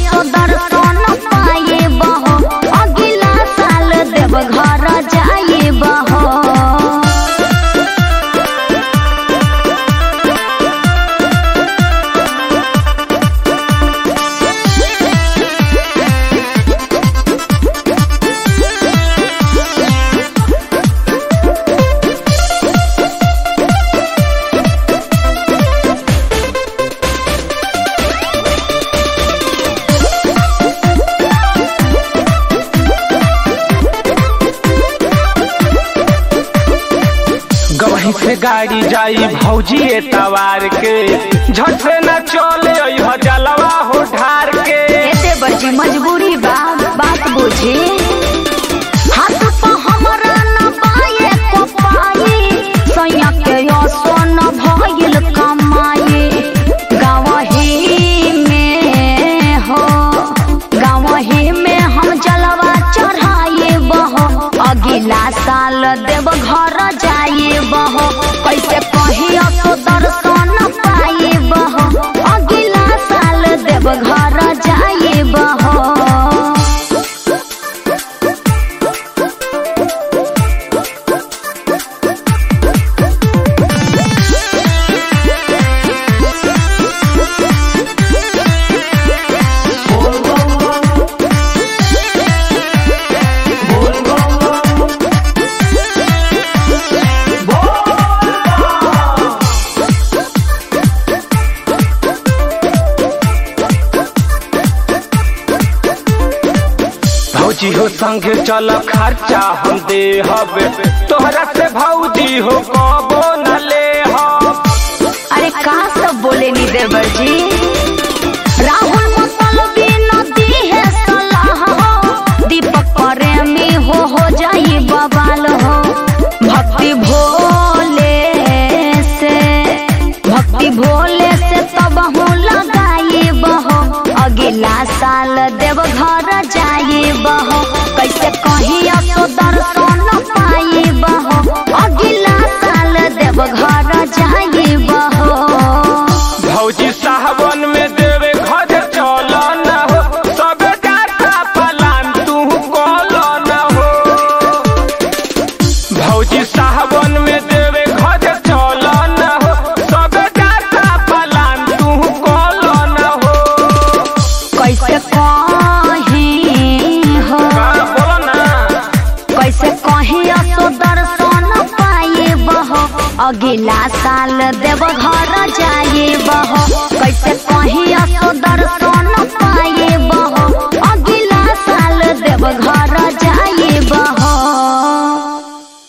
असो दर्शन पाए बहो अगिला साल देव घर जाए बहो गवही से गाड़ी जाई भौजी तवार के झट से न चले अइह जलवा हो ढार के एते बड़ी मजबूरी बा बात बुझे हाथ पर हमरा न पाए को पाए सैया के असो न भइल कमाए गावही में हो गावही में हम जलवा चढ़ाए बहो अगिला साल देव घर जाए बहो कैसे कही असो दर्शन पाए बहो अगिला साल देव घर जाए बहो भौजी हो संगे चल खर्चा हम दे हबे तोहरा से भौजी हो कबो न ले हब अरे का सब बोले नी देवर जी राहुल मतलबी नदी है सलाह हो दीपक प्रेमी हो हो जाई बवाल हो भक्ति भोले से भक्ति भोले से तब हूँ लगाई बहो अगिला साल देव घर जाए बहो कैसे कहीं असो दर्शन पाई बहो अगिला साल देव घर जाए बहो भौजी साहबन में देवे घर चल न हो सब जाता पलान तू कल न हो भौजी साहबन में देवे घर चल न हो सब जाता पलान तू कल न हो कैसे कहीं हो का बोलो ना कैसे कहीं असो दर्शन पाए बहो अगिला साल देव घर जाए बहो कैसे कहीं